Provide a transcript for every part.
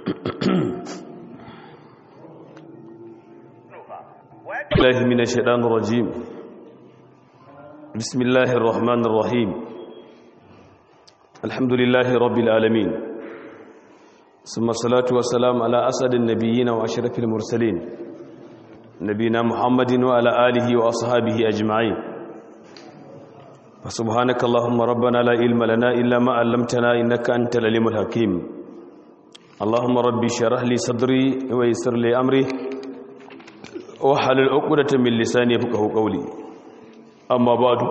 الله من الشيطان الرجيم بسم الله الرحمن الرحيم الحمد لله رب العالمين ثم الصلاة والسلام على أسد النبيين وأشرف المرسلين نبينا محمد وعلى آله وأصحابه أجمعين فسبحانك اللهم ربنا لا علم لنا إلا ما علمتنا إنك أنت العليم الحكيم اللهم ربي شرح لي صدري ويسر لي أمري وحلل عقدة من لساني يفقهوا قولي أما بعد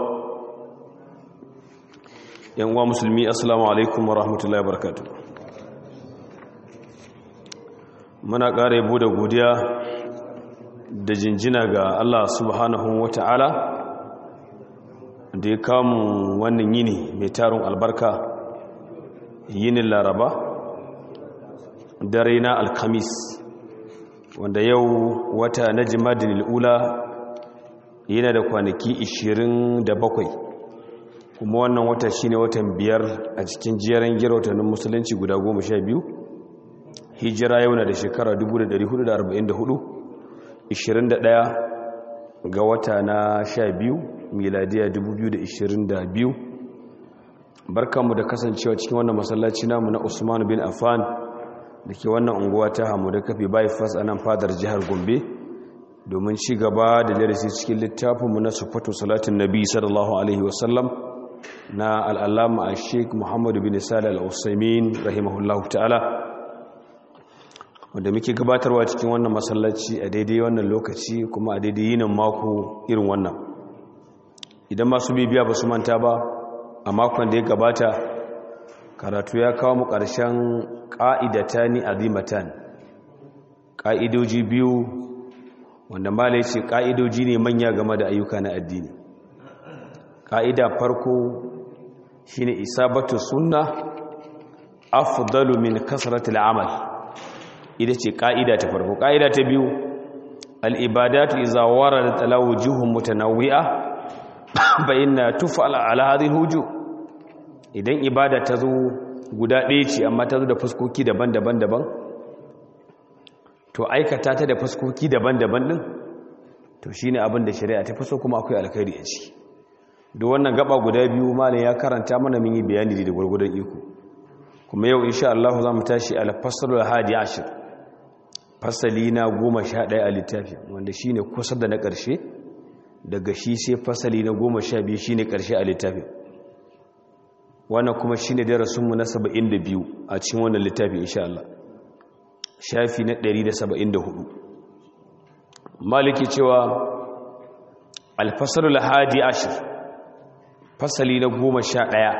يا مسلمي السلام عليكم ورحمة الله وبركاته muna ƙara yabo da godiya da jinjina ga Allah subhanahu wata'ala da ya kamu wannan yini mai tarin albarka yinin laraba dare na alkamis wanda yau wata na jimadin al'ula yana da kwanaki 27 kuma wannan wata shine watan biyar a cikin jeren girautannin musulunci guda 12 hijira yau na da shekara 1444 21 ga wata na 12 miladiya 2022 barkanmu da kasancewa cikin wannan masallaci namu na usman bin affan da ke wannan unguwa ta hamu da kafi bypass a nan fadar jihar gombe domin ci gaba da darasi cikin littafinmu na sufatu salatin nabi sallallahu alaihi wasallam na al'allama a sheik muhammadu bin salih al'usaimin rahimahullahu ta'ala wanda muke gabatarwa cikin wannan masallaci a daidai wannan lokaci kuma a daidai yinin mako irin wannan idan masu bibiya ba su manta ba a makon da ya gabata karatu ya kawo mu ƙarshen ƙa'idata ni azimatan ƙa'idoji biyu wanda malai ce ƙa'idoji ne manya game da ayyuka na addini ƙa'ida farko shi ne isabatu sunna afdalu min kasratul amal ita ce ƙa'ida ta farko ƙa'ida ta biyu al'ibadatu iza wara da talawo jihun mutanawwi'a bayan na tufa al'adun huju idan ibada ta zo guda ɗaya ce amma ta zo da fuskoki daban-daban daban to aikata ta da fuskoki daban-daban ɗin to shi ne abin da shari'a ta faso kuma akwai alkhairi a ciki da wannan gaba guda biyu malin ya karanta mana mun yi bayani da gwargwadon iko kuma yau insha Allah za mu tashi al-fasalul hadi ashir fasali na goma sha ɗaya a littafi wanda shi ne kusa da na ƙarshe daga shi sai fasali na goma sha biyu shi ne ƙarshe a littafi wannan kuma shi ne darasinmu na saba'in da biyu a cikin wannan littafi insha Allah shafi na ɗari da saba'in da hudu maliki cewa alfasalul hadi ashir fasali na goma sha ɗaya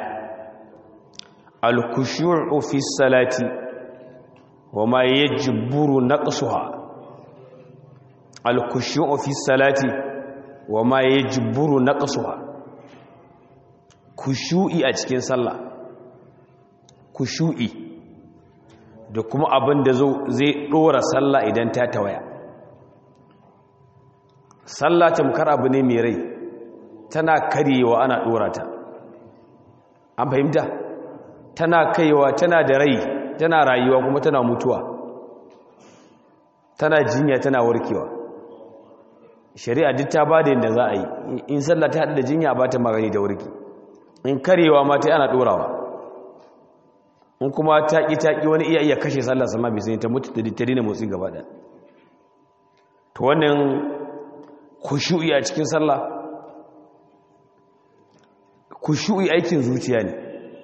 alkushu'u fi salati wa ma yajburu naqsuha alkushu'u fi salati wa ma yajburu naqsuha kushu'i a cikin sallah kushu'i da kuma abin da zai dora sallah idan ta tawaya sallah tamkar abu ne mai rai tana karyewa ana dora ta an fahimta tana kaiwa tana da rai tana rayuwa kuma tana mutuwa tana jinya tana warkewa shari'a duk ta bada yadda za a yi in sallah ta haɗu da jinya ba ta magani da warki in karewa ma ta ana ɗorawa in kuma taƙi-taƙi wani iya iya kashe sallah sama bai sai ta mutu da ta dina motsi gaba ɗaya to wannan kushu'i a cikin sallah kushu'i aikin zuciya ne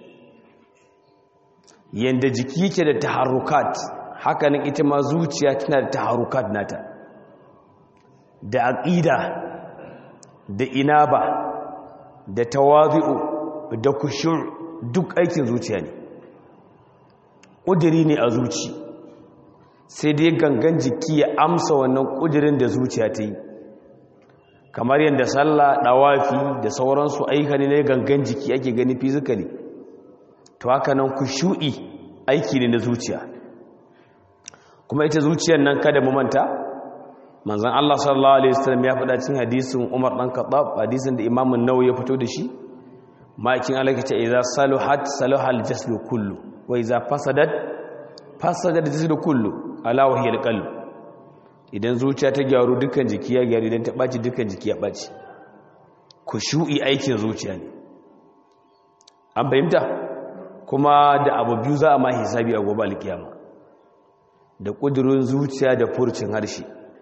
yanda jiki yake da taharrukat hakanan ita ma zuciya tana da taharrukat nata da aqida da inaba da tawazi'u da kushu' duk aikin zuciya ne ƙudiri ne a zuci sai dai gangan jiki ya amsa wannan ƙudirin da zuciya ta yi kamar yadda sallah ɗawafi da sauransu aika ne na gangan jiki ake gani fizikali to haka nan kushu'i aiki ne na zuciya kuma ita zuciyar nan kada mu manta manzon Allah sallallahu alaihi wasallam ya faɗa cikin hadisin Umar dan Khattab hadisin da Imam an-Nawawi ya fito da shi ma'aikin Allah ce idza saluhat saluhal jaslu kullu wa idza fasadat fasada da tasu da kullu ala wahiyal qalb idan zuciya ta gyaru dukkan jiki ya gyaru idan ta baci dukkan jiki ya baci kushu'i aikin zuciya ne an fahimta kuma da abu biyu za a ma hisabi a gobe alkiyama da kudurin zuciya da furcin harshe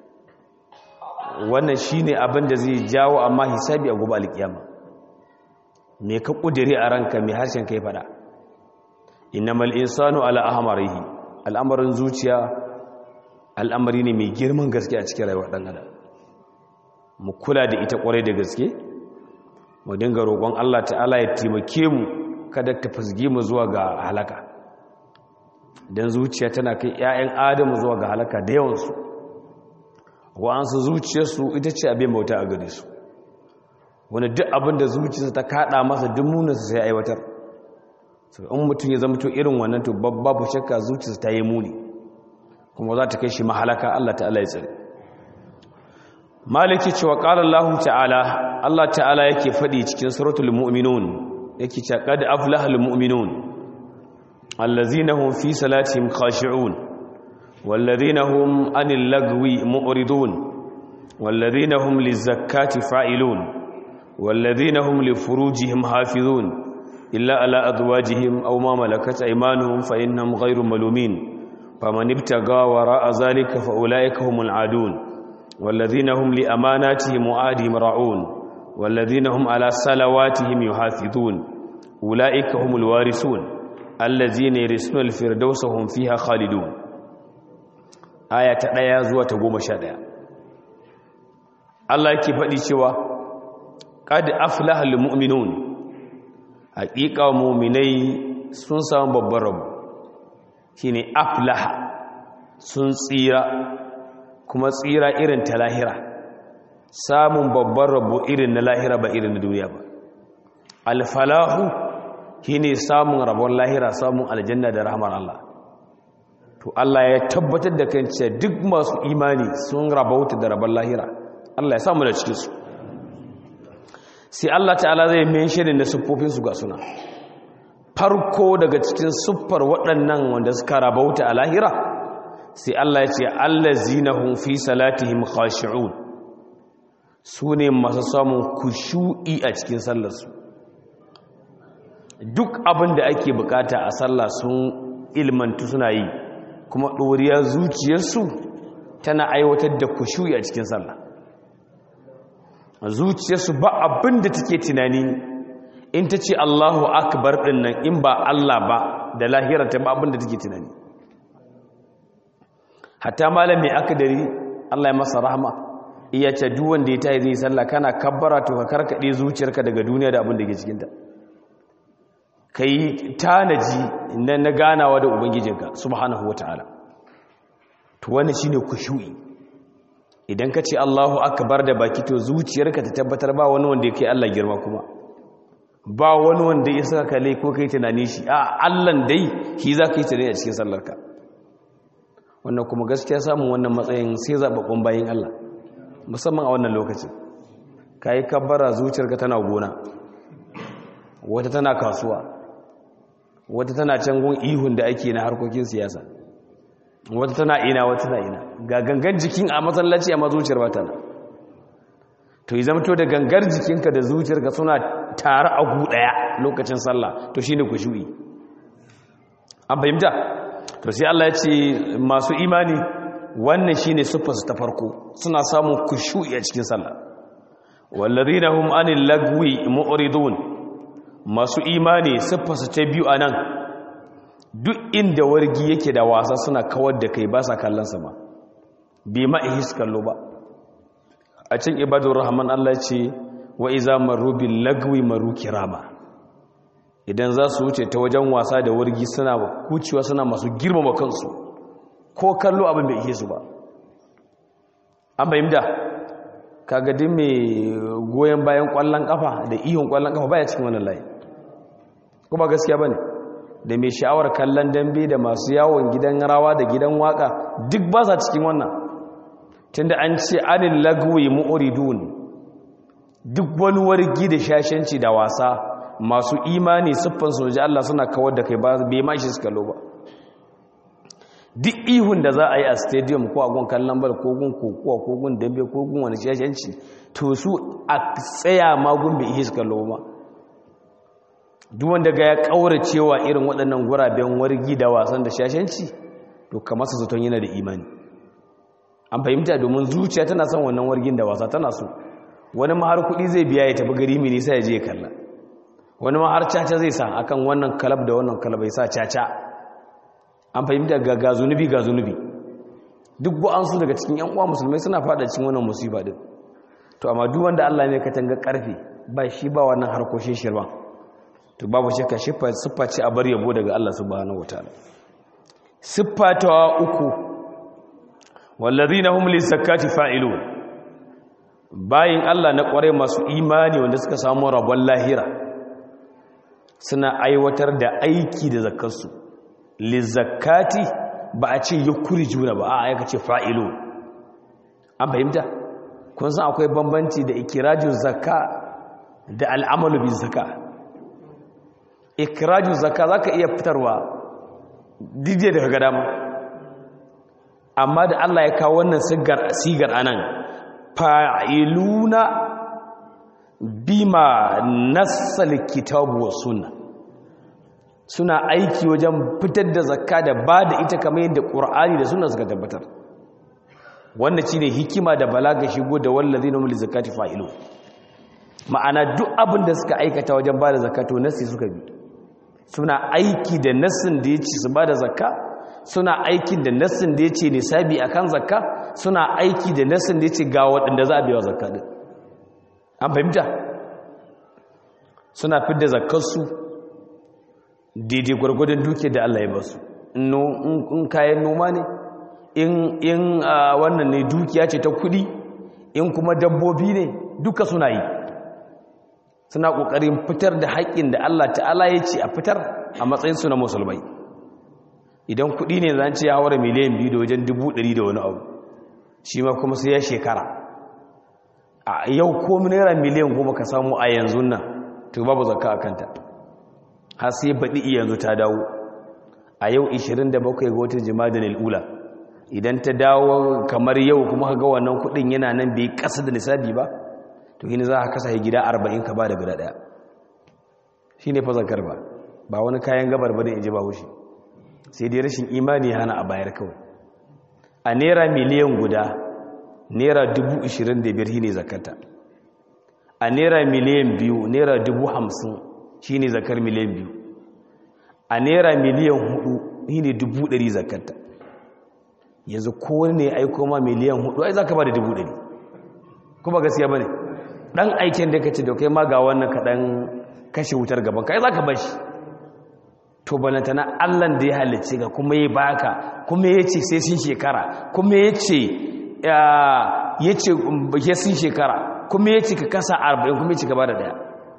wannan shine abin da zai jawo amma hisabi a gobe alkiyama me ka kudiri a ranka me harshen kai fada innamal insanu ala ahmarihi al'amarin zuciya al'amari ne mai girman gaske a cikin rayuwar dan adam mu kula da ita kwarai da gaske mu dinga roƙon Allah ta'ala ya taimake mu kada ta fusge mu zuwa ga halaka dan zuciya tana kai ƴaƴan adamu zuwa ga halaka da yawansu wa'ansu zuciyarsu ita ce abin bauta a gare su wani duk abin da zuciyarsa ta kada masa duk munansa sai aiwatar in mutum ya zama to irin wannan to babu shakka zuciyarsa ta yi muni kuma za ta kai shi mahalaka Allah ta'ala ya tsare maliki cewa qala Allah ta'ala Allah ta'ala yake fadi cikin suratul mu'minun yake cewa qad aflaha al mu'minun allazina hum fi salatihim khashi'un والذين هم عن اللغو معرضون والذين هم للزكاة فاعلون والذين هم لفروجهم حافظون إلا على أزواجهم أو ما ملكت أيمانهم فإنهم غير ملومين فمن ابتغى وراء ذلك فأولئك هم العادون والذين هم لأماناتهم وعادهم راعون والذين هم على صلواتهم يحافظون أولئك هم الوارثون الذين يرثون الفردوس هم فيها خالدون aya ta ɗaya zuwa ta goma sha ɗaya Allah yake faɗi cewa ƙad aflahal mu'minun haƙiƙa mu'minai sun samu babban rabu shine aflaha sun tsira kuma tsira irin ta lahira samun babban rabu irin na lahira ba irin na duniya ba alfalahu shine samun rabon lahira samun aljanna da rahmar Allah to Allah ya tabbatar da kan cewa duk masu imani sun rabauta da rabon lahira Allah ya samu da cikinsu sai Allah ta'ala zai mai shirin da siffofinsu ga suna farko daga cikin siffar waɗannan wanda suka rabauta a lahira sai Allah ya ce allazinahum fi salatihim khashi'un su ne masu samun kushu'i a cikin sallarsu duk abin da ake bukata a sallah sun ilmantu suna yi kuma ɗoriya zuciyarsu tana aiwatar da kushuyi a cikin sallah zuciyarsu ba abin da take tunani in ta ce allahu akbar ɗin nan in ba allah ba da lahirata ba abin da take tunani hatta malam mai akadari allah ya masa rahama iya ce duk wanda ya tayi zai sallah kana kabbara to ka karkaɗe zuciyarka daga duniya da abin da ke cikinta ka yi tanaji na na ganawa da ubangijinka subhanahu wata'ala to wani shine kushu'i idan ka ce Allahu akbar da baki to zuciyarka ta tabbatar ba wani wanda yake Allah girma kuma ba wani wanda ya saka kale ko kai tunani shi a Allah dai shi za ka yi tunani a cikin sallarka wannan kuma gaskiya samun wannan matsayin sai zababbun bayin Allah musamman a wannan lokacin kai kabbara zuciyarka tana gona wata tana kasuwa wata tana can gun ihun da ake na harkokin siyasa wata tana ina wata tana ina ga gangar jikin a matsalaci a mazuciyar ba tana to yi zamto da gangar jikinka da zuciyarka suna tare a gu daya lokacin sallah to shi ne kushu'i an fahimta to sai Allah ya ce masu imani wannan shi ne siffarsu ta farko suna samun kushu'i a cikin sallah wallazina hum anil lagwi mu'ridun masu imani siffarsa ta biyu a nan duk inda wargi yake da wasa suna kawar da kai ba sa kallon sama bai ma'ihis kallo ba a cin ibadun rahman Allah ce wa iza maru bil lagwi maru kirama idan za su wuce ta wajen wasa da wargi suna kucewa suna masu girmama kansu ko kallo abin bai ihe su ba an bayyana kaga din mai goyon bayan kwallon kafa da ihun kwallon kafa baya cikin wannan layi kuma gaskiya bane da mai sha'awar kallon dambe da masu yawon gidan rawa da gidan waka duk ba sa cikin wannan tunda an ce anil lagwi mu'ridun duk wani wargi da shashanci da wasa masu imani siffan soji Allah suna kawar da kai ba bai ma shi suka lo ba duk ihun da za a yi a stadium ko a gun kallon bal ko gun kokowa ko gun dambe ko gun wani shashanci to su a tsaya magun bai ihe su kallo ma duk wanda ga ya kaura cewa irin waɗannan guraben wargi da wasan da shashanci to kamar su zaton yana da imani an fahimta domin zuciya tana son wannan wargin da wasa tana so wani ma har kuɗi zai biya ya tafi gari mai nisa ya je kalla wani ma har caca zai sa akan wannan kalab da wannan kalab ya sa caca an fahimta ga ga zunubi ga zunubi duk su daga cikin yan uwa musulmai suna fada cikin wannan musiba din to amma duk wanda Allah ne ka tanga karfe ba shi ba wannan harkoshin shirban to babu shakka siffa siffa ce a bar yabo daga Allah subhanahu wataala siffa ta uku wallazina hum lizakati fa'ilun bayin Allah na kware masu imani wanda suka samu rabon lahira suna aiwatar da aiki da zakarsu lizakati ba a ce yukuri juna ba a aika ce fa'ilun an fahimta kun san akwai bambanci da ikirajin zakka da al'amalu bin zakka ikirajin zakka za ka iya fitarwa dije daga gada ma amma da Allah ya kawo wannan sigar anan fa'iluna bima nassal kitabu wa sunna suna aiki wajen fitar da zakka da ba da ita kamar yadda ƙur'ani da suna suka tabbatar wanda shi ne hikima da balaga shigo da wallazi na muli zakati fa'ilu ma'ana duk abin da suka aikata wajen ba da zakato nassi suka bi suna aiki da nassin da ya ce su ba da zakka suna aikin da nassin da ya ce nisabi a kan zakka suna aiki da nassin da ya ce ga waɗanda za a biya zakka ɗin an fahimta suna fidda zakkarsu daidai gwargwadon duke da Allah ya ba su in kayan noma ne in wannan ne dukiya ce ta kudi in kuma dabbobi ne duka suna yi suna ƙoƙarin fitar da haƙƙin da Allah ta'ala ya ce a fitar a matsayinsu na musulmai idan kudi ne zan ce ya haura miliyan biyu da wajen dubu ɗari da wani abu shi ma kuma sai ya shekara a yau ko naira miliyan goma ka samu a yanzu nan to babu zakka a kanta har sai baɗi yanzu ta dawo a yau 27 ga watan jima'a al'ula idan ta dawo kamar yau kuma ga wannan kudin yana nan bai kasa da nisabi ba to yini za a kasa gida 40 ka ba da guda daya shi ne fazakar ba ba wani kayan gabar ba da in ji ba hushi sai dai rashin imani hana a bayar kawai a naira miliyan guda naira 25,000 shi ne zakata a naira miliyan biyu naira 50,000 shi ne zakar miliyan biyu a naira miliyan hudu shi ne dubu dari zakata yanzu kowane ne aiko ma miliyan hudu ai za ka ba da dubu dari kuma gaskiya ba ne ɗan aikin da ka ce da kai ma ga wannan kaɗan kashe wutar gaban kai za ka bashi to balanta na allan da ya halicce ga kuma ya baka kuma ya ce sai sun shekara kuma ya ce ya ce ya sun shekara kuma ya ce ka kasa arba'in kuma ya ce ka ba da daya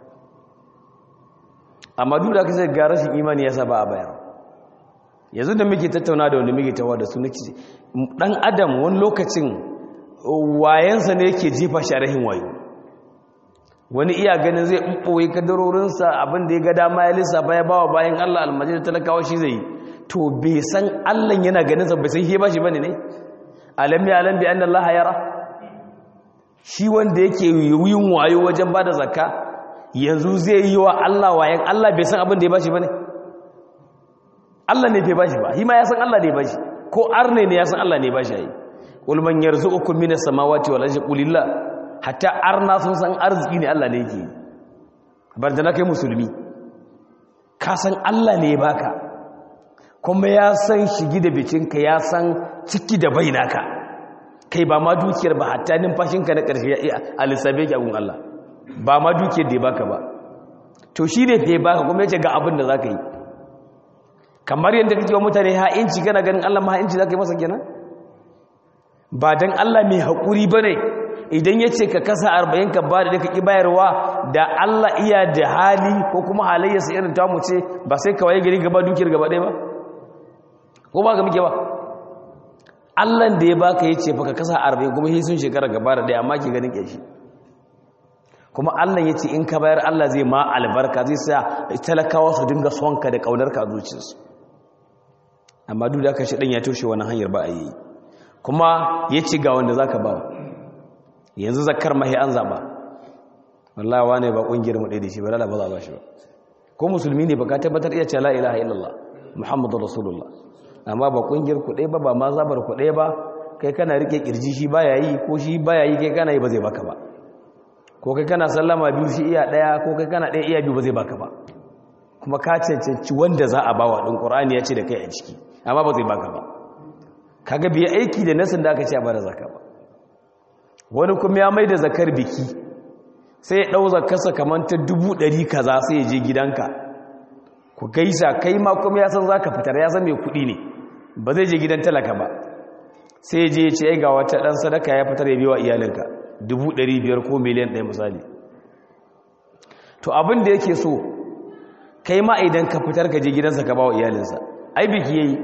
amma duk da aka sai ga rashin imani ya saba a bayar yanzu da muke tattauna da wanda muke tawa da su nake dan adam wani lokacin wayansa ne yake jefa shi a rahin wayo wani iya ganin zai ɓoye kadarorinsa abin da ya ga dama ya lissafa ya bawa bayan Allah almajid talakawa shi zai to bai san Allah yana ganin sa bai san shi ba shi bane ne alam ya alam bi anna Allah yara shi wanda yake yin wayo wajen bada zakka yanzu zai yi wa Allah wayan Allah bai san abin da ya bashi ba ne Allah ne bai bashi ba hima ya san Allah ne ya bashi ko arne ne ya san Allah ne ya bashi yayi qul man yarzuqukum minas samawati wal ardi qulillah hatta arna sun san arziki ne Allah ne yake bar da kai musulmi ka san Allah ne ya baka kuma ya san shigi da bicinka ya san ciki da bainaka kai ba ma dukiyar ba hatta numfashinka na ƙarshe a lissabe ki agun Allah ba ma dukiyar da ya baka ba to shi ne fe baka kuma yace ga abin da za ka yi kamar yadda kake wa mutane ha'inci kana ganin Allah ma ha'inci za ka yi masa kenan ba don Allah mai haƙuri ba ne idan ya ce ka kasa arba'in ka ba da ka ƙi bayarwa da Allah iya da hali ko kuma halayyarsa irin tamu ce ba sai kawai gari gaba dukiyar gaba ɗaya ba ko ba ga muke ba Allah da ya baka ya ce fa ka kasa arba'in kuma shi sun shekara gaba da ɗaya amma ke ganin ƙyashi kuma Allah ya ce in ka bayar Allah zai ma albarka zai sa talakawa su dinga sonka da ƙaunarka a zuciyarsu amma duk da aka shi ɗan ya toshe wani hanyar ba a yi kuma ya ci ga wanda za ka ba yanzu zakar mahi an zaɓa wallahi wane ba ƙungiyar mu ɗaya da shi ba lala ba za a ba shi ba ko musulmi ne ba ka tabbatar iya ce la ilaha illallah muhammadu rasulullah amma ba ƙungiyar ku ɗaya ba ba ma zabar ku ɗaya ba kai kana rike kirji shi baya yi ko shi baya yi kai kana yi ba zai baka ba ko kai kana sallama biyu shi iya ɗaya ko kai kana ɗaya iya biyu ba zai baka ba kuma ka cancanci wanda za a ba wa ɗin ƙur'ani ya ce da kai a ciki amma ba zai baka ba kaga biya aiki da nasin da aka ce a bada zaka ba wani kuma ya mai da zakar biki sai ya ɗau zakarsa kamar ta dubu ɗari kaza sai ya je gidanka ku gaisa kai ma kuma ya san za ka fitar ya san mai kuɗi ne ba zai je gidan talaka ba sai ya je ya ce ga wata ɗan sadaka ya fitar ya biya wa iyalinka dubu ɗari biyar ko miliyan ɗaya misali to abin da yake so kai ma idan ka fitar ka je gidansa ka ba wa iyalinsa ai biki yayi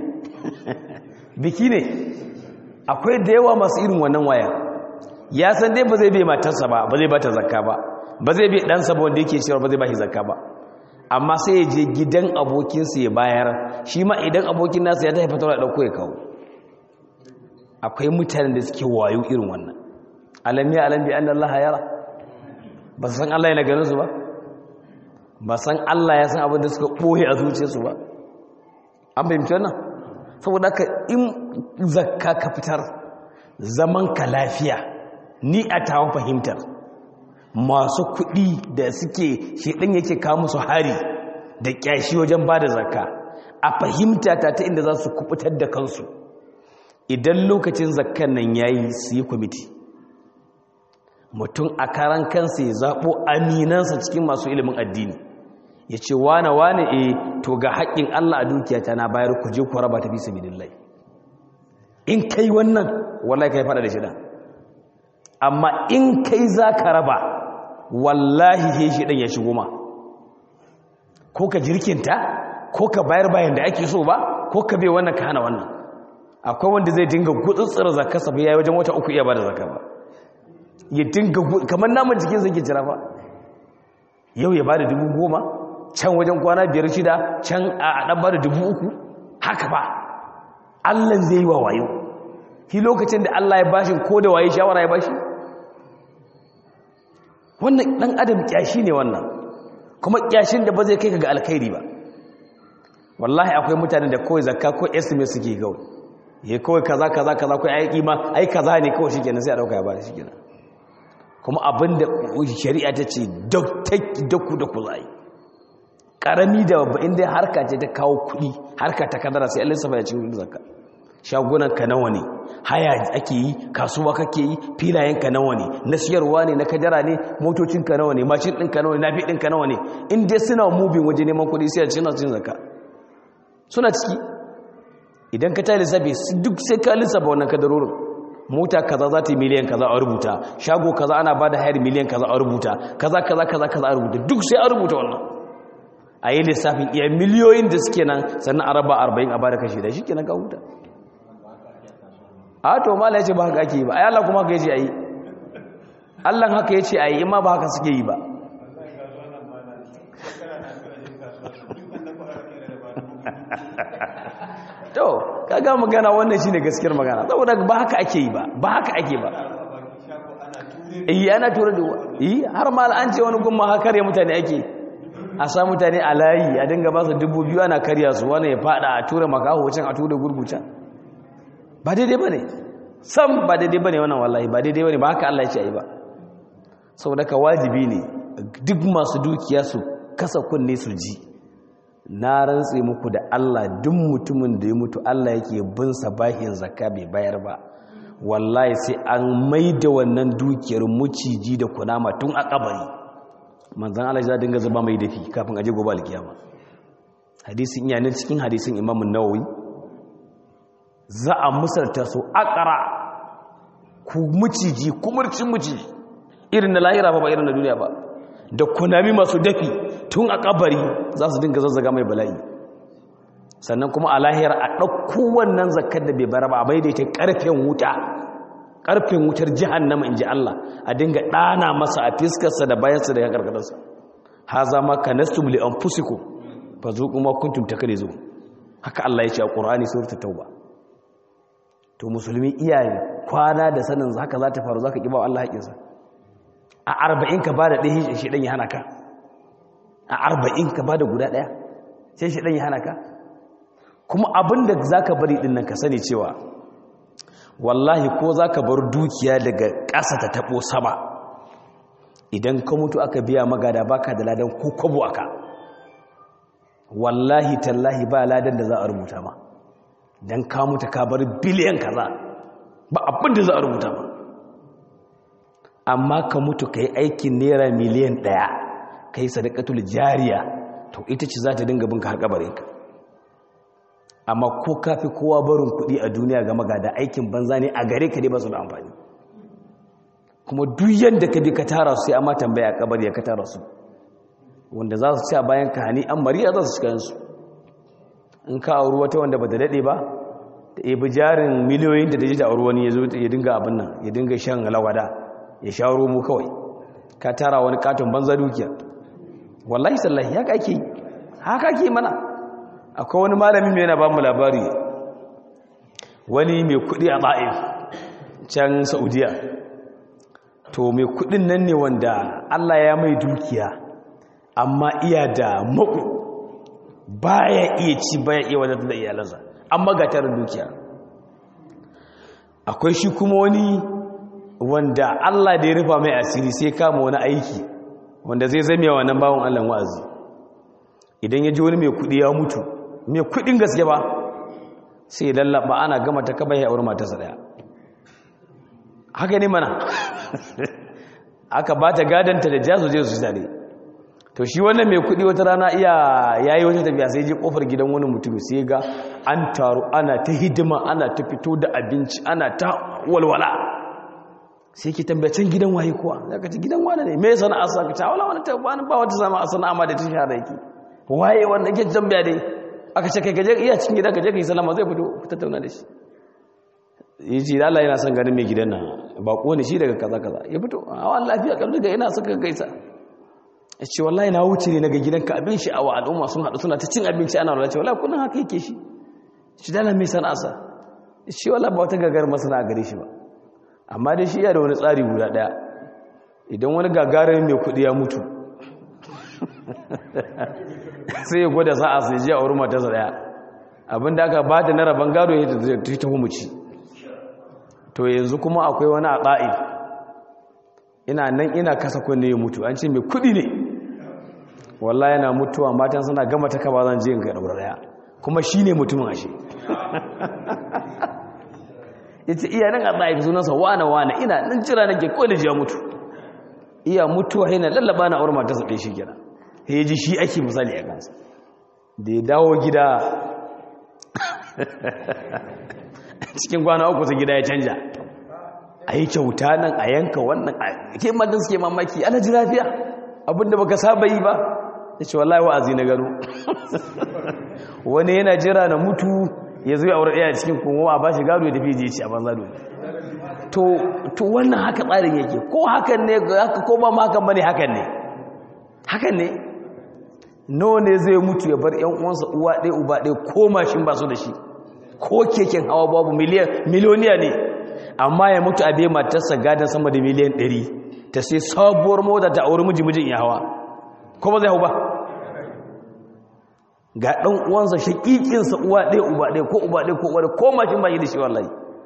biki ne akwai da yawa masu irin wannan waya ya san dai ba zai bai matarsa ba ba zai bata zakka ba ba zai bai ɗansa ba wanda yake cewa ba zai ba shi zakka ba amma sai ya je gidan abokinsa ya bayar shi ma idan abokin nasa ya tafi fitar da ɗauko ya kawo akwai mutanen da suke wayo irin wannan alam ya alam bi anna allaha yara ba san Allah yana ganin su ba ba san Allah ya san abin da suka boye a zuciyarsu ba an fahimci wannan saboda haka in zakka ka fitar zaman ka lafiya ni a tawon fahimtar masu kuɗi da suke shedan yake kawo musu hari da kyashi wajen bada zakka a fahimta ta ta inda za su kubutar da kansu idan lokacin zakkan nan yayi su yi kwamiti mutum a karan kansa ya zaɓo aminansa cikin masu ilimin addini ya ce wane wane e to ga haƙƙin Allah a dukiyata na bayar ku je ku raba ta fi sabilillahi in kai wannan wallahi kai fada da shida amma in kai za ka raba wallahi he shi ɗan ya shigo ma ko ka jirkinta ko ka bayar bayan da ake so ba ko ka bai wannan ka hana wannan akwai wanda zai dinga gutsutsura zakarsa bai yayi wajen wata uku iya ba da zakar ba ya dinga kamar naman jikin zai ke jira ba yau ya ba da dubu goma can wajen kwana biyar shida can a ɗan ba da dubu uku haka ba allan zai yi wa wayo shi lokacin da allah ya bashi ko da waye shawara ya bashi wannan ɗan adam ƙyashi ne wannan kuma ƙyashin da ba zai kai ka ga alkhairi ba wallahi akwai mutane da kawai zakka ko estimate suke kawai ya kawai kaza kaza kaza kawai ai kima ai kaza ne kawai shikenan sai a dauka ya bada shikenan kuma abinda shari'a ta ce daku da kuzai karami da babba inda harka ce ta kawo kudi harka ta kadara sai Allah safa ya ci wurin zakka shagunan ka nawa ne haya ake yi kasuwa kake yi filayen ka nawa ne na siyarwa ne na kadara ne motocin ka nawa ne mashin din ka nawa ne nafi din ka nawa ne in dai suna moving waje neman kudi sai a ci suna cin zakka suna ciki idan ka ta lissafi duk sai ka lissafa wannan kadarorin mota kaza za ta yi miliyan kaza a rubuta shago kaza ana ba da hayar miliyan kaza a rubuta kaza kaza kaza kaza a rubuta duk sai a rubuta wannan a yi lissafin iya miliyoyin da suke nan sannan a raba arba'in a ba da kashi da shi kenan ka huta a to mala ya ce ba haka ake yi ba ai Allah kuma haka ya ce a yi Allah haka ya ce a yi ima ba haka suke yi ba to kaga magana wannan shine gaskiyar magana saboda ba haka ake yi ba ba haka ake ba eh ana tura da eh har ma an ce wani gumma haka kare mutane ake a sa mutane a layi a dinga ba su dubu biyu ana karya su wani ya fada a tura makaho can a tura gurguta ba daidai bane sam ba daidai bane wannan wallahi ba daidai bane ba haka Allah ya ce ai ba saboda ka wajibi ne duk masu dukiya su kasa kunne su ji na rantse muku da Allah duk mutumin da ya mutu Allah yake bin sa bahin zakka bai bayar ba wallahi sai an maida wannan dukiyar muciji da kunama tun a kabari manzon Allah ya dinga zuba mai dafi kafin aje gobe alkiyama hadisin iya ne cikin hadisin Imam Nawawi za a musalta su akara ku muciji kumurcin muciji irin na lahira ba ba irin na duniya ba da kunami masu dafi tun a kabari za su dinga zazzaga mai bala'i sannan kuma a lahiyar a ɗauko wannan zakar da bai bara ba a daidaita ƙarfen wuta ƙarfen wutar jihannama in ji Allah a dinga ɗana masa a fiskarsa da bayansa da ya ƙarƙararsa ha zama ka nastum li an fusiko fa zo kuma kuntum ta kare zo haka Allah ya ce a Qur'ani suratul tauba to musulmi iyaye kwana da sanin haka za ta faru zaka kiba Allah haƙinsa a 40 ka bada ɗaya shi dan ya hana ka a 40 ka bada guda ɗaya sai shi dan ya hana ka kuma abinda zaka bari din nan ka sani cewa wallahi ko zaka bar dukiya daga ƙasa ta tabo sama idan ka mutu aka biya magada baka da ladan ko kwabo aka wallahi tallahi ba ladan da za a rubuta ma dan ka mutu ka bar biliyan kaza ba abin da za a rubuta ma amma ka mutu kai aikin naira miliyan ɗaya kai sadaqatul jariya to ita ce za ta dinga binka har kabarinka amma ko kafi kowa barin kuɗi a duniya ga magada aikin banza ne a gare ka dai ba su da amfani kuma duk yadda ka bi ka tara su sai amma tambaya a kabari ya ka tara su wanda za su ci a bayan ka hani an mariya za su shiga yansu in ka auri wata wanda ba ta daɗe ba da ebi jarin miliyoyin da ta ji ta auri wani ya zo ya dinga abin nan ya dinga shan lawada ya sha romo kawai ka tara wani katon banza dukiya wallahi sallahi haka ake haka ake mana akwai wani malami mai yana ba mu labari wani mai kuɗi a ba'if can saudiya to mai kudin nan ne wanda Allah ya mai dukiya amma iya da maku baya iya ci baya iya wadata da iyalansa amma ga tarin dukiya akwai shi kuma wani wanda Allah da ya rufa mai asiri sai kama wani aiki wanda zai zame wa nan bawon Allah wa'azi idan ya ji wani mai kudi ya mutu mai kudin gaske ba sai ya lallaba ana gama ta kaba ya aure matarsa daya haka ne mana aka ba ta gadanta da jasu je su tare to shi wannan mai kudi wata rana iya yayi wata tafiya sai je kofar gidan wani mutum sai ga an taru ana ta hidima ana ta fito da abinci ana ta walwala sai ki tambacin gidan waye kuwa zaka ci gidan wani ne me sana'a sa ka ta wala wani ta wani ba wata sana'a sana'a ma da ta shahara yake waye wanda yake tambaya dai aka ce kai gaje iya cikin gida gaje kai salama zai fito ku tattauna da shi yace da Allah yana son ganin mai gidan nan ba ko ne shi daga kaza kaza ya fito a wani lafiya kallu daga ina suka gaisa ya ce wallahi na wuce ne naga gidanka abin shi a wa al'umma sun haɗu suna ta cin abinci ana rana ce wallahi kunan haka yake shi shi dala mai sana'asa ya ce wallahi ba wata gagar masana a gare shi ba amma dai shi ya da wani tsari guda ɗaya idan wani gagarin mai kuɗi ya mutu sai ya gwada sa'a sai ji a wurin matarsa ɗaya abin da aka ba ta na rabon gado ya ta tafi muci to yanzu kuma akwai wani a ɗa'if ina nan ina kasa kunne ya mutu an ce mai kuɗi ne wallahi yana mutuwa matan suna gama ta kaba zan je in ga daura daya kuma shine mutumin ashe yace iya nan a tsaye sunansa wana wana ina nan jira nake ko da jiya mutu iya mutuwa yana lallaba na aure matarsa ɗaya shi kenan sai ya ji shi ake misali a kansa da ya dawo gida cikin kwana uku sai gida ya canja a yi kyauta nan a yanka wannan a ke madan suke mamaki ana ji lafiya abinda baka saba yi ba ya ce wallahi wa'azi na gano wani yana jira na mutu ya zo ya aure ɗaya cikin kuma ba shi gado ya tafi je ci a banza dole to wannan haka tsarin yake ko hakan ne ko ba ma hakan bane hakan ne hakan ne nawa ne zai mutu ya bar yan uwansa uwa ɗaya uba ɗaya ko mashin ba su da shi ko keken hawa babu miliyan miliyoniya ne amma ya mutu a bai matarsa gadon sama da miliyan 100 ta sai sabuwar mota ta auri miji mijin ya hawa ko ba zai hau ba ga ɗan uwansa shaƙiƙinsa uwa ɗaya uba ɗaya ko uba ɗaya ko uwa ɗaya ko mashin ba yi da shi wallahi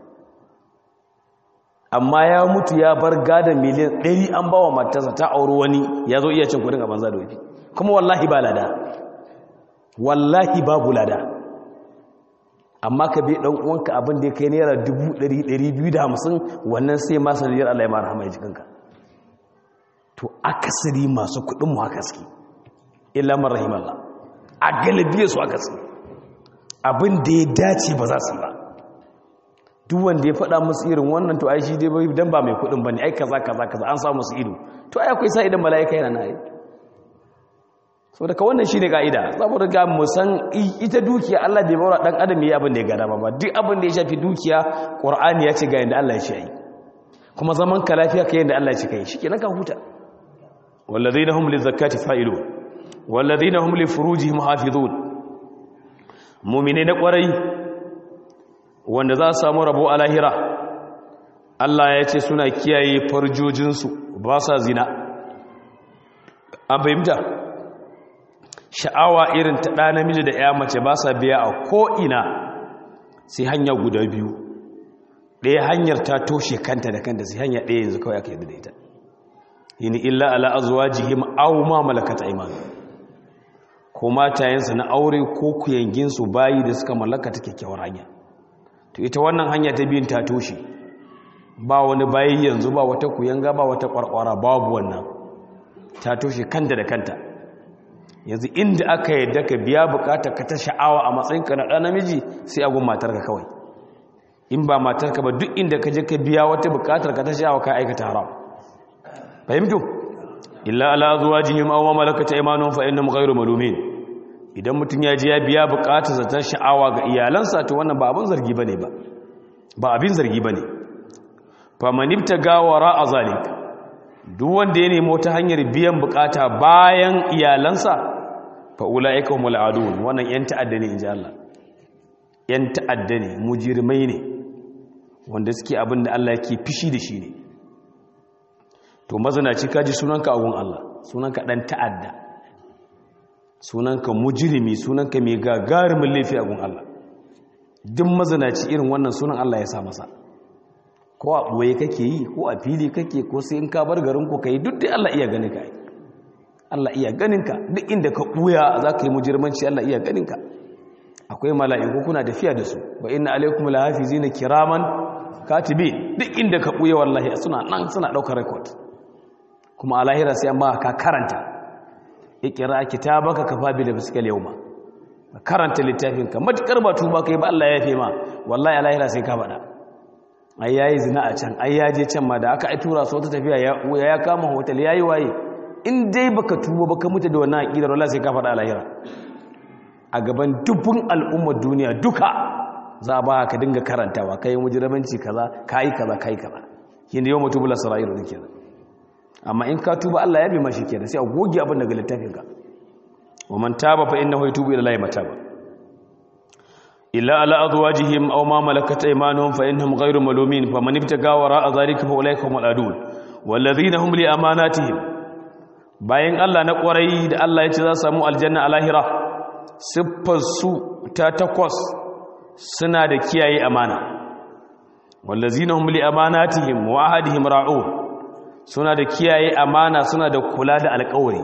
amma ya mutu ya bar gadon miliyan 100 an ba wa matarsa ta auri wani ya zo iya cin kudin a banza da wafi kuma wallahi ba lada wallahi babu lada amma ka bi dan uwanka abin da ya kai naira 250 wannan sai ma sanadiyar Allah ya mara hama jikinka to akasari masu kudin mu haka suke illa man rahimallah a galibiyar su haka suke abin da ya dace ba za su ba duk wanda ya faɗa musu irin wannan to ai shi dai bai dan ba mai kudin bane ai kaza kaza kaza an samu su ido to ai akwai sa idan mala'ika yana nayi so daga wannan shine kaida saboda ga mu san ita dukiya Allah bai baura dan adam yayi abin da ya gada ba duk abin da ya shafi dukiya Qur'ani ya ce ga yanda Allah ya ce ai kuma zaman ka lafiya kai yanda Allah ya ce kai shikenan ka huta walladheena hum lizakati fa'ilun walladheena hum li furujihim hafizun mumine na kwarai wanda za su samu rabo a lahira Allah ya ce suna kiyaye farjojinsu ba sa zina an fahimta sha'awa irin ta ɗa namiji da ya mace ba sa biya a ko'ina sai hanya guda biyu ɗaya hanyar ta toshe kanta da kanta sai hanya ɗaya yanzu kawai aka yadda da ita yini illa ala azwajihim aw ma malakat aymanu ko matayensa na aure ko kuyanginsu bayi da suka mallaka ta kyakkyawar hanya to ita wannan hanya ta biyun ta toshe ba wani bayi yanzu ba wata kuyanga ba wata kwarkwara babu wannan ta toshe kanta da kanta yanzu inda aka yadda ka biya bukatar ka ta sha'awa a matsayinka na ɗan namiji sai agun matarka kawai in ba matarka ba duk inda ka je ka biya wata bukatar ka ta sha'awa ka aikata haram fahimtu illa ala azwajihim aw ma malakat aymanuhum fa innahum ghayru malumin idan mutun ya je ya biya bukatar ta sha'awa ga iyalansa to wannan ba abin zargi bane ba ba abin zargi bane fa man ibtaga wara azalik duk wanda ya nemo ta hanyar biyan bukata bayan iyalansa fa ulaika humul adun wannan yan ta'adda ne inji Allah yan ta'adda ne mujirmai ne wanda suke abin da Allah yake fishi da shi ne to mazanaci kaji sunanka a gun Allah sunanka dan ta'adda sunanka mujrimi sunanka mai gagarumin laifi a gun Allah duk mazanaci irin wannan sunan Allah ya sa masa ko a ɓoye kake yi ko a fili kake ko sai in ka bar garin ku kai duk da Allah iya ganin ka Allah iya ganin ka duk inda ka ɓuya za ka yi mujirmanci Allah iya ganin ka akwai mala'iku kuna tafiya da su wa inna alaikum lahafizina kiraman katibi duk inda ka ɓuya wallahi suna nan suna ɗaukar record kuma a lahira sai an ba ka karanta ikira kitabaka kafa bi nafsika yawma karanta littafin ka matukar ba tuba kai ba Allah ya yafe ma wallahi a lahira sai ka faɗa ai yayi zina a can ai yaje can ma da aka ai tura su wata tafiya ya ya kama hotel yayi waye in dai baka tuba baka mutu da wannan aqidar wallahi sai ka faɗa a lahira a gaban dubun al'ummar duniya duka za ba ka dinga karantawa kai mujramanci kaza kai kaza kai kaza yin yau mutubula sara'iru dake kenan amma in ka tuba Allah ya bi mashi kenan sai a goge abin daga littafin ka wa man taba fa innahu yatubu ila Allah mataba illa ala azwajihim aw ma malakat aymanuhum fa innahum ghayru malumin faman ibtaga wara zalika fa ulaika humul adun walladhina hum li amanatihim bayan Allah na kwarai da Allah ya ce za su samu aljanna a lahira siffar su ta takwas suna da kiyaye amana wallazina hum li amanatihim wa ahadihim ra'un suna da kiyaye amana suna da kula da alkawari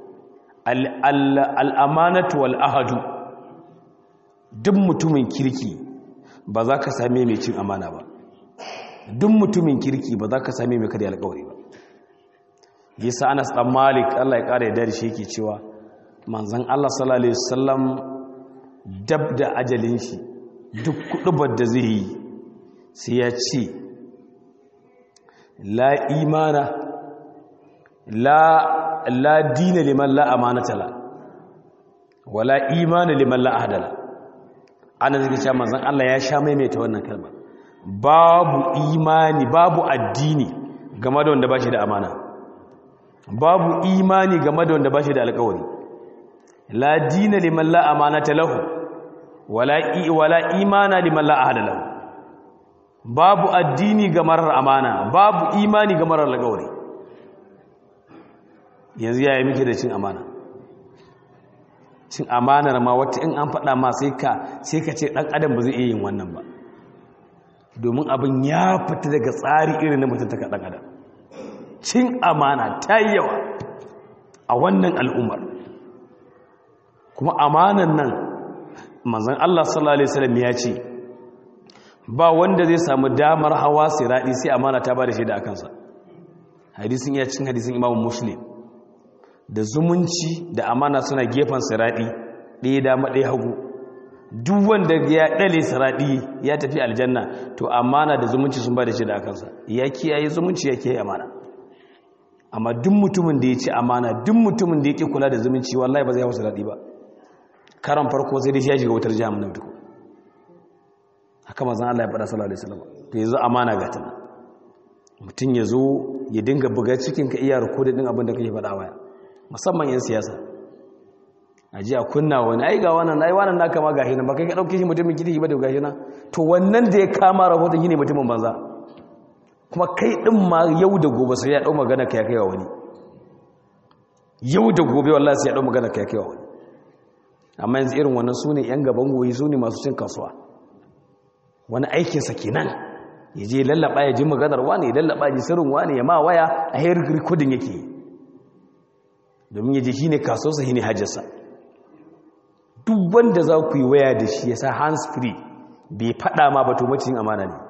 al'amanatu wal'ahadu duk mutumin kirki ba za ka same mai cin amana ba duk mutumin kirki ba za ka same mai karya alkawari ba yasa anas dan malik Allah ya kara yadda da shi yake cewa manzon Allah sallallahu alaihi wasallam dab da ajalin shi duk kudubar da zai yi sai ya ce la imana la la dina liman la amanata la wala imana liman la ahdala ana zai cewa manzon Allah ya sha maimaita wannan kalma babu imani babu addini game da wanda ba shi da amana babu imani game da wanda ba shi da alƙawari la dina liman la amanata lahu wala wala imana liman la ahda lahu babu addini ga marar amana babu imani ga marar alƙawari yanzu yaya muke da cin amana cin amanar ma wata in an faɗa ma sai ka sai ka ce ɗan adam ba zai iya yin wannan ba domin abin ya fita daga tsari irin na mutum ta ɗan adam cin amana ta yi yawa a wannan al'ummar kuma amanan nan manzan Allah sallallahu Alaihi wasallam ya ce ba wanda zai samu damar hawa siraɗi sai amana ta ba da shaida a kansa hadisin ya cin hadisin imamun muslim da zumunci da amana suna gefen siraɗi ɗaya dama ɗaya hagu duk wanda ya ɗale siraɗi ya tafi aljanna to amana da zumunci sun ba da shaida a kansa ya kiyaye zumunci ya kiyaye amana amma duk mutumin da ya ci amana duk mutumin da ya ƙi kula da zumunci wallahi ba zai hau siraɗi ba karan farko sai dai ya shiga wutar jihar na duku haka mazan Allah ya faɗa sallallahu alaihi wasallam to yanzu amana ga tana mutum ya zo ya dinga buga cikin ka iya rikodin din abin da kake faɗa waya musamman yan siyasa a ji a kunna wani ai ga wannan ai wannan naka ma gashi nan ba kai ka dauke shi mutumin kirki ba da gashi nan to wannan da ya kama rahoton shine mutumin banza kuma kai din ma yau da gobe sai ya dau magana kai kai wa wani yau da gobe wallahi sai ya dau magana kai kai wa wani amma yanzu irin wannan sune yan gaban goyi sune masu cin kasuwa wani aikin sa kenan ya je lallaba ya ji maganar wani ya lallaba ji sirrin wani ya ma waya a hayar recording yake domin ya ji shine kasuwarsa shine hajjarsa duk wanda za ku yi waya da shi ya sa hands free bai fada ma ba to macin amana ne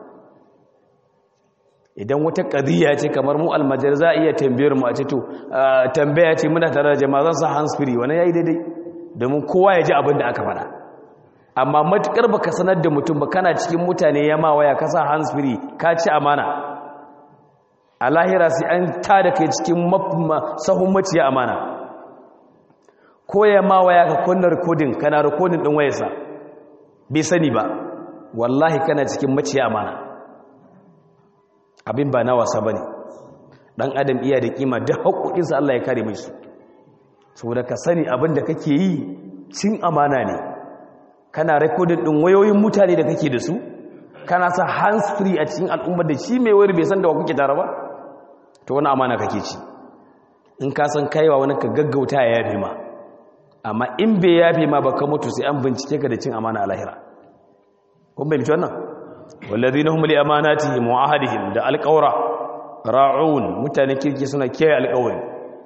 idan wata ƙadiyya ce kamar mu almajar za a iya tambayar mu a ce to tambaya ce muna tare da jama'a zan sa hands free wani ya yi daidai domin kowa ya ji abin da aka faɗa amma matuƙar ba ka sanar da mutum ba kana cikin mutane ya ma waya ka sa hands free ka ci amana a lahira sai an tada kai cikin sahun maciya amana ko ya ma waya ka kunna rikodin kana rikodin din wayarsa bai sani ba wallahi kana cikin maciya amana abin ba na wasa bane dan adam iya da kima duk haƙoƙinsa Allah ya kare mai su saboda ka sani abin da kake yi cin amana ne kana rikodin din wayoyin mutane da kake da su kana sa hands free a cikin al'ummar da shi mai wayar bai san da wa kuke tare ba to wani amana kake ci in ka san kaiwa wani ka gaggauta ya yafe ma amma in bai yafe ma ba ka mutu sai an bincike ka da cin amana a lahira kun bai mutu wannan wallazi na humuli amanatihim wa ahadihim da alƙawra ra'un mutane kirki suna kiyaye alƙawari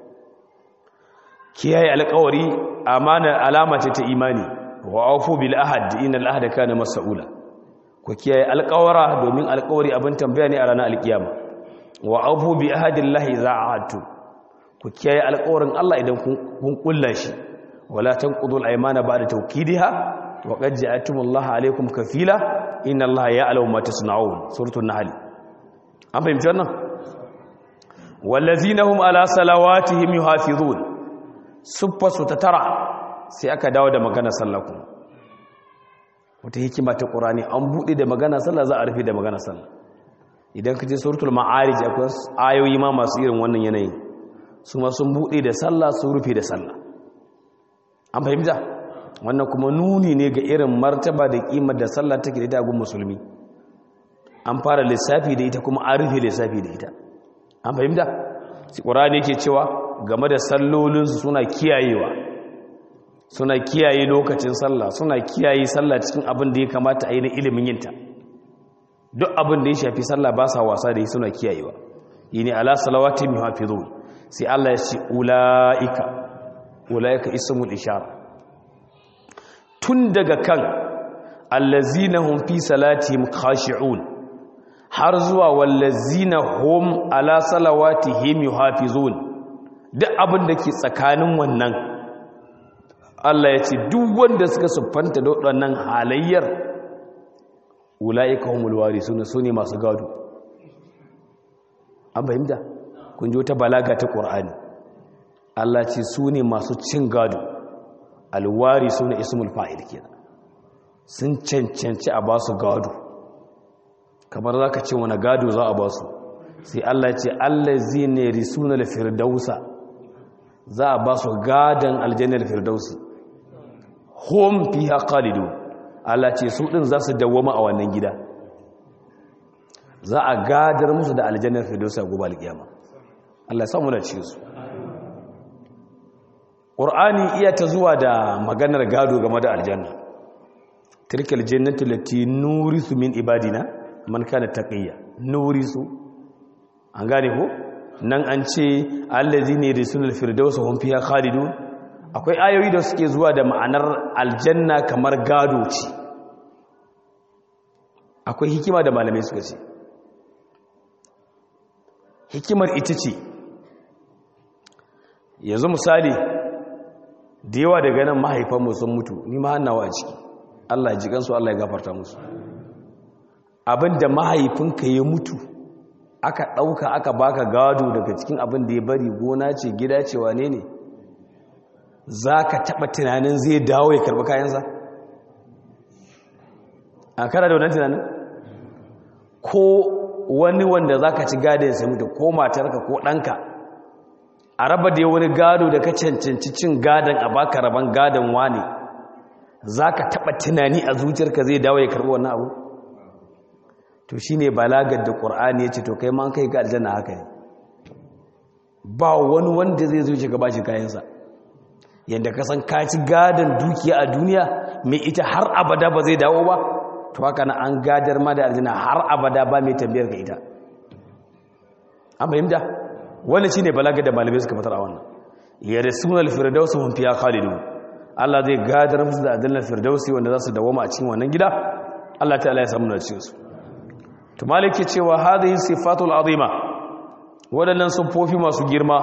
kiyaye alƙawari amana alama ce ta imani wa aufu bil ahad innal ahda kana mas'ula ku kiyaye alƙawara domin alƙawari abin tambaya ne a ranar alƙiyama wa aufu bi ahadillahi za ahadtu ku kiyaye alƙawarin Allah idan kun kulla shi wala tanqudu al-aymana ba'da tawkidiha wa qad ja'atumullaha alaykum kafila inna Allaha ya'lamu ma tasna'un suratul nahl an fahimci wannan wallazina hum ala salawatihim yuhafizun suffasu tatara sai aka dawo da magana sallah kuma wata hikima ta qur'ani an bude da magana sallah za a rufe da magana sallah idan ka je suratul ma'arij akwai ayoyi ma masu irin wannan yanayin su ma sun bude da sallah su rufe da sallah an fahimta wannan kuma nuni ne ga irin martaba da kimar da sallah take da ita gun musulmi an fara lissafi da ita kuma an rufe lissafi da ita an fahimta qur'ani yake cewa game da sallolinsu suna kiyayewa suna kiyaye lokacin sallah suna kiyaye sallah cikin abin da ya kamata a yi na ilimin yinta duk abin da ya shafi sallah ba sa wasa da yi suna kiyayewa yi ne ala salawati mi hafizu sai Allah ya ce ula'ika ula'ika ismul ishara tun daga kan allazina hum fi salatihim khashi'un har zuwa wallazina hum ala salawatihim yuhafizun duk abin da ke tsakanin wannan Allah ya ce duk wanda suka siffanta da waɗannan halayyar ula'ika humul warisuna sune masu gado an fahimta kun ji wata balaga ta ƙur'ani Allah ce sune masu cin gado alwari sune ismul fa'il kenan sun cancanci a ba su gado kamar zaka ce wani gado za a ba su sai Allah ce allazina risuna al-firdausa za a ba su gadon aljannar firdausi hum fiha khalidun Allah ce su din za su dawwama a wannan gida za a gadar musu da aljannar firdausi a gobe alkiyama Allah samu da ci su Qur'ani iya ta zuwa da maganar gado game da aljanna tilkal jannatu lati nurisu min ibadina man kana taqiya nurisu an gane ko nan an ce allazi ne risulul firdaus hum fiha khalidun akwai ayoyi da suke zuwa da ma'anar aljanna kamar gado ce akwai hikima da malamai suka ce hikimar ita ce yanzu misali da yawa daga nan mahaifanmu sun mutu ni ma hannawa a ciki Allah ya ji kansu Allah ya gafarta musu abinda mahaifinka ya mutu aka ɗauka aka baka gado daga cikin abin da ya bari gona ce gida ce wane ne za ka taɓa tunanin zai dawo ya karɓi kayansa a kana da wannan tunanin ko wani wanda za ka ci gada ya mutu ko matarka ko ɗanka a raba da wani gado da ka cancanci cin gadon a baka raban gadon wani za ka taɓa tunani a zuciyarka zai dawo ya karɓi wannan abu to shi ne balagar da ƙur'ani ya ce to kai man kai ga aljanna haka ne ba wani wanda zai zuci ka bashi kayansa yadda ka san ka ci gadon dukiya a duniya mai ita har abada ba zai dawo ba to haka na an gadar ma da aljanna har abada ba mai tambayar ka ita an fahimta wannan shine balaga da malamai suka fitar a wannan yarsuna al-firdaus hum fiha khalidun Allah zai gadar musu da aljanna firdausi wanda za su dawoma a cikin wannan gida Allah ta'ala ya samu na cikin su to maliki cewa hadhihi sifatul azima wadannan sufofi masu girma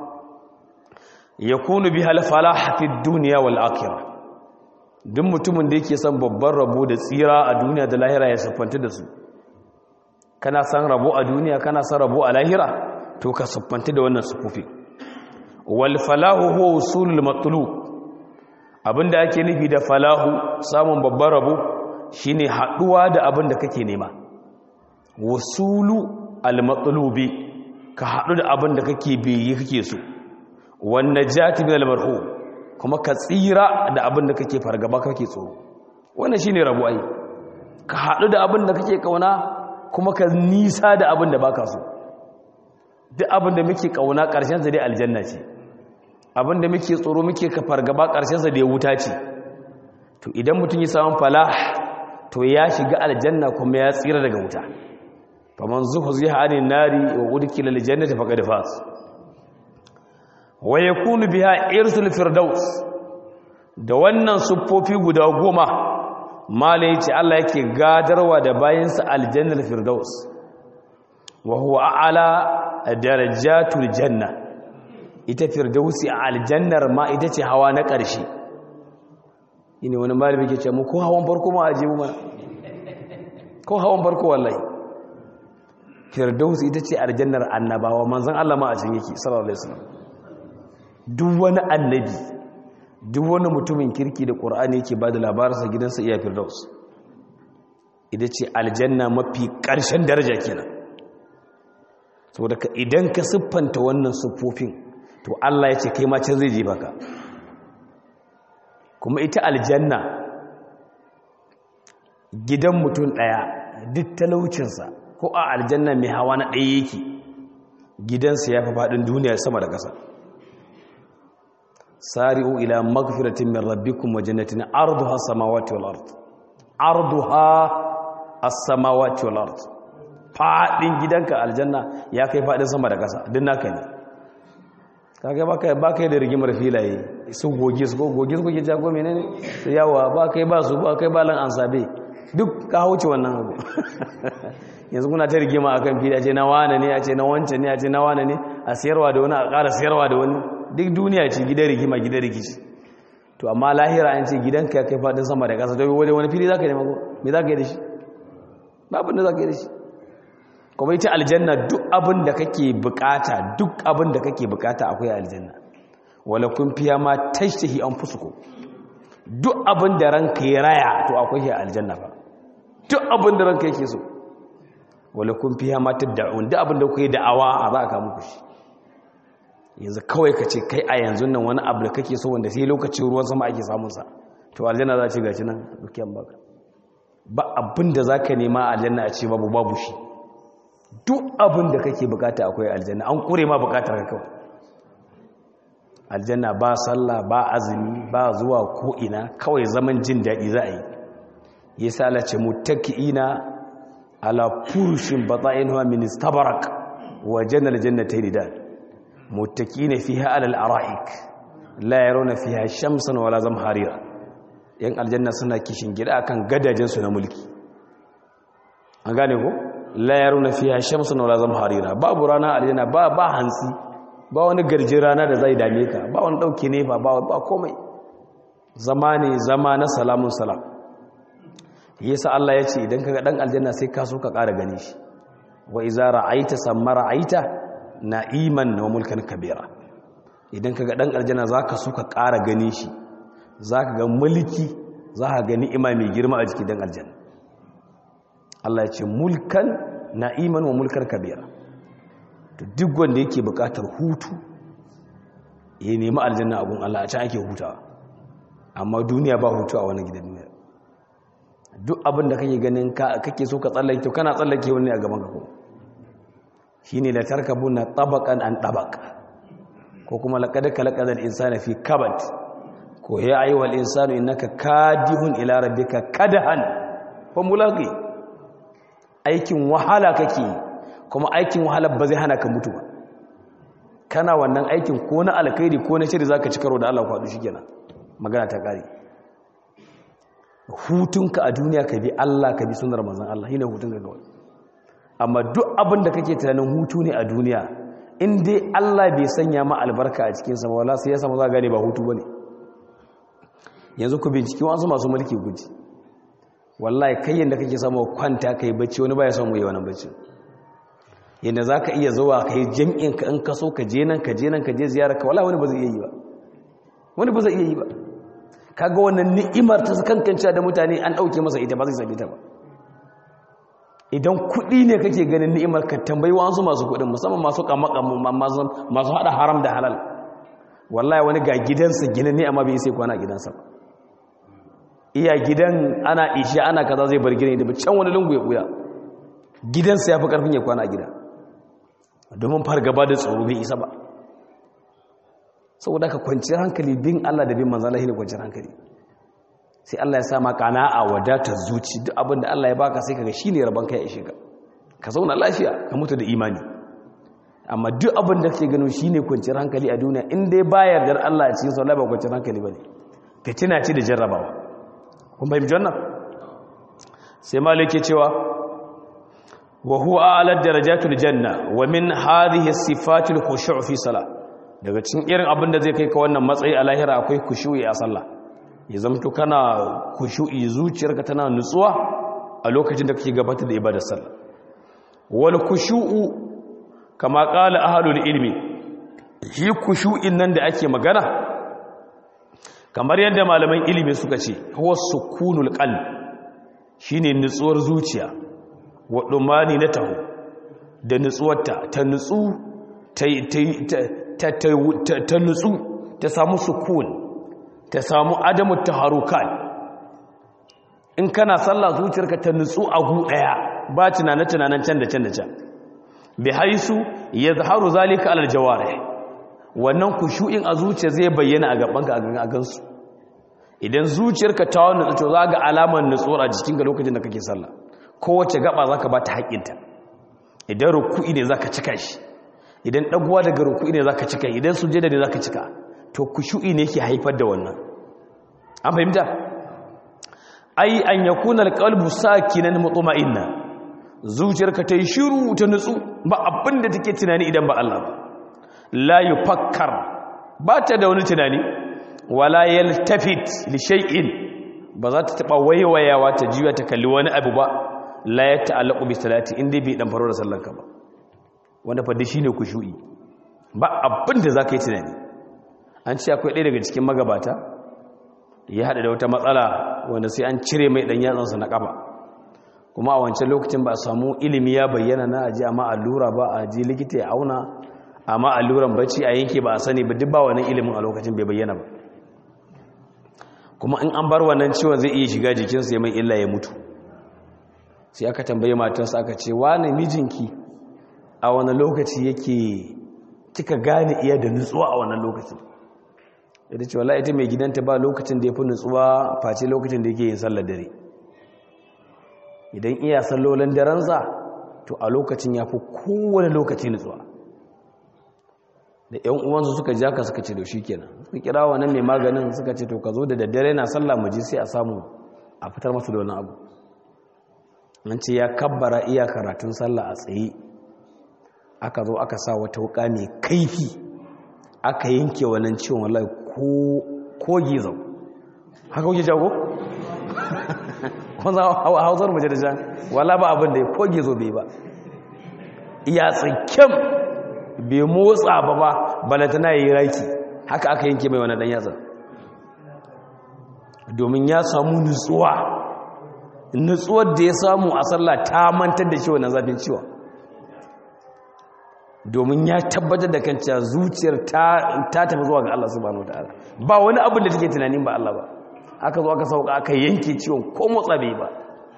yakunu biha al-falah fi ad-dunya wal akhirah duk mutumin da yake son babban rabo da tsira a duniya da lahira ya siffanta da su kana san rabo a duniya kana san rabo a lahira to ka siffanta da wannan sufufi wal falahu huwa usulul matlub abinda ake nufi da falahu samun babban rabo shine haduwa da abin da kake nema wasulu al matlubi ka hadu da abin da kake biyi kake so wan najati min al marhu kuma ka tsira da abin da kake fargaba kake tsoro wannan shine rabo ai ka hadu da abin da kake kauna kuma ka nisa da abin da baka so duk abin da muke kauna ƙarshen sa dai aljanna ce abin da muke tsoro muke ka fargaba ƙarshen sa dai wuta ce to idan mutum ya samu falah to ya shiga aljanna kuma ya tsira daga wuta faman zuhziha anin nari wa udkhila aljannata faqad faz wa yakunu biha irsul firdaus da wannan suffofi guda goma malai ce Allah yake gadarwa da bayansa aljannar firdaus wa huwa a'ala darajatul janna ita firdausi a aljannar ma ita ce hawa na ƙarshe ine wani malami ke ce mu ko hawan farko ma aje mu mana ko hawan farko wallahi firdausi ita ce aljannar annabawa manzon Allah ma a cikin yake sallallahu alaihi wasallam duk wani annabi duk wani mutumin kirki da ƙur'ani yake ba da labararsa gidansa iya firdaus ita ce aljanna mafi ƙarshen daraja kenan saboda ka idan ka siffanta wannan siffofin to Allah ya ce kai ma can zai je baka kuma ita aljanna gidan mutum ɗaya duk talaucinsa ko a aljanna mai hawa na ɗaya yake gidansa ya fi faɗin duniya sama da ƙasa sari'u ila magfiratin min rabbikum wa jannatin arduha as-samawati wal ard arduha as-samawati wal ard fadin gidanka aljanna ya kai fadin sama da kasa din naka ne kaga baka baka da rigimar filaye su goge su goge su goge jago menene su yawa ba kai ba su ba kai ba lan ansabe duk ka hauce wannan abu yanzu kuna ta rigima akan fili a ce na wane ne a ce na wancan ne a ce na wane ne a siyarwa da wani a ƙara siyarwa da wani duk duniya ce gidan rigima gidan rikici to amma lahira an ce gidanka ya kai fadin sama da ƙasa to wani wani fili za ka nema ko me za ka yi da shi babin da za ka yi da shi kuma ita aljanna duk abin da kake bukata duk abin da kake bukata akwai aljanna wala kun fiya ma tashtahi an fusuku duk abin da ranka ya raya to akwai shi aljanna ba duk abin da ranka yake so wala kun fiya ma tad'un duk abin da kuke da'awa a za ka muku shi yanzu kawai ka ce kai a yanzu nan wani abu da kake so wanda sai lokacin ruwan sama ake samunsa to aljanna za ce gaci nan dukiyan baka ba abin da za ka nema aljanna a ce babu babu shi duk abin da kake bukata akwai aljanna an kure ma bukatar ka kawai aljanna ba sallah ba azumi ba zuwa ko'ina kawai zaman jin daɗi za a yi ya sa alace mutaki'ina ala furushin batsa'inuwa ministabarak wa janar jannatai da متكين فيها على الارائك لا يرون فيها شمسا ولا زمهريرا yan aljanna suna kishin gida akan gadajen su na mulki an gane ko la yaruna fiha shamsun wala zamharira babu rana aljanna ba ba hansi ba wani garje rana da zai dame ka ba wani dauke ne ba ba komai zama ne zama na salamun salam yasa Allah ya ce idan kaga dan aljanna sai ka so ka ƙara gane shi wa iza ra'aita samma ra'aita na'iman wa mulkan kabira idan kaga dan aljanna zaka so ka ƙara gane shi zaka ga mulki zaka ga ni'ima mai girma a jikin dan aljanna Allah ya ce mulkan na'iman wa mulkan kabira to duk wanda yake buƙatar hutu ya nemi aljanna abun Allah a can ake hutawa amma duniya ba hutu a wani gidan duniya duk abin da kake ganin kake so ka tsallake to kana tsallake wani a gaban ka ko shine da tarkabuna tabaqan an tabaq ko kuma laqad khalaqal insana fi kabad ko ya ayyuhal insanu innaka kadihun ila rabbika kadahan fa mulaqi aikin wahala kake kuma aikin wahala ba zai hana ka mutu ba kana wannan aikin ko na alkhairi ko na shiri zaka ci karo da Allah kwadu shikenan magana ta kare hutunka a duniya ka bi Allah ka bi sunnar manzon Allah shine hutunka kawai amma duk abin da kake tunanin hutu ne a duniya in dai Allah bai sanya ma albarka a cikin sa wala sai ya samu za gane ba hutu bane yanzu ku binciki wasu masu mulki guji wallahi kai yanda kake samu kwanta kai bacci wani baya samu yi wannan bacci yanda zaka iya zuwa kai jami'in ka in ka so ka je nan ka je nan ka je ziyara ka wallahi wani ba zai iya yi ba wani ba zai iya yi ba kaga wannan ni'imar ta kankancewa da mutane an dauke masa ita ba zai same ta ba idan kuɗi ne kake ganin ni'imar ka tambayi wasu masu kuɗin musamman masu kamakamu masu haɗa haram da halal wallahi wani ga gidansa gina ne amma bai sai kwana gidansa ba iya gidan ana isha ana kaza zai bar gina da can wani lungu ya buya gidansa ya fi karfin ya kwana gida domin fargaba da tsoro bai isa ba saboda ka kwanciyar hankali bin Allah da bin manzala ne kwanciyar hankali sai Allah ya sa maka a wadatar zuci duk abin da Allah ya baka sai kaga shine rabon kai ya ishe ka ka zauna lafiya ka mutu da imani amma duk abin da kake gano shine kwanciyar hankali a duniya in dai bayar da Allah a cikin sallah ba kwanciyar hankali bane fitina ce da jarrabawa kun fahimci wannan sai malik ke cewa wa huwa a'la darajatul janna wa min hadhihi sifatil khushu' fi salah daga cikin irin abin da zai kai ka wannan matsayi a lahira akwai khushu'i a sallah ya zamto kana kushu'i zuciyarka tana nutsuwa a lokacin da kake gabatar da ibadar sallah wal kushu'u kama qala ahlul ilmi shi kushu'in nan da ake magana kamar yadda malaman ilimi suka ce huwa sukunul qalb shine nutsuwar zuciya wa dumani na taho da nutsuwarta ta nutsu ta ta nutsu ta samu sukun ta samu adamu taharukan in kana sallah zuciyarka ta nutsu a gu daya ba tunanin tunanin can da can da can bi haisu yazharu zalika alal jawarih wannan kushu'in a zuciya zai bayyana a gabanka a gansu idan zuciyarka ta wani nutsu za ga alamar nutsuwar a jikinka lokacin da kake sallah kowace gaba zaka ba ta haƙinta idan ruku'i ne zaka cika shi idan dagowa daga ruku'i ne zaka cika idan sujada ne zaka cika to kushu'i ne yake haifar da wannan an fahimta ai an yakuna alqalbu sakinan mutma'inna zuciyarka ta yi shiru ta nutsu ba abin da take tunani idan ba Allah ba la yufakkar ba ta da wani tunani wala yaltafit li shay'in ba za ta taba waiwayawa ta jiya ta kalli wani abu ba la ya ta'allaqu bi salati inda bai dan faro da sallanka ba wanda fa shine kushu'i ba abin da zaka yi tunani an ce akwai ɗaya daga cikin magabata ya haɗa da wata matsala wanda sai an cire mai ɗan yatsansa na ƙafa kuma a wancan lokacin ba a samu ilimi ya bayyana na aji amma allura ba a ji likita ya auna amma alluran bacci a yanke ba a sani ba duk ba wannan ilimin a lokacin bai bayyana ba kuma in an bar wannan ciwon zai iya shiga jikinsa ya mai illa ya mutu sai aka tambaye matarsa aka ce wani mijinki a wani lokaci yake kika gane iya da nutsuwa a wannan lokacin ita ce wala ita mai gidanta ba lokacin da ya fi nutsuwa face lokacin da yake yin sallar dare idan iya sallolin darensa to a lokacin ya fi kowane lokaci nutsuwa da ‘yan uwansu suka ja ka suka ce da shi kenan suka kira wa nan mai maganin suka ce to ka zo da daddare na sallah mu ji sai a samu a fitar masu da wani abu an ce ya kabbara iya karatun sallah a tsaye aka zo aka sa wata wuka mai kaifi aka yanke wannan ciwon wallahi ko gizo haka kuke jago? kwanza hausar mace da jan wala ba abin da ya ko gizo bai ba iya tsakken bai motsa ba ba balatana ya yi raki haka aka yanke mai wani dan yatsa domin ya samu nutsuwa nutsuwar da ya samu a sallah ta mantar da shi wannan zafin ciwon domin ya tabbatar da kanta zuciyar ta tafi zuwa ga Allah subhanahu wataala ba wani abin da take tunanin ba Allah ba aka zo aka sauka aka yanke ciwon ko motsa bai ba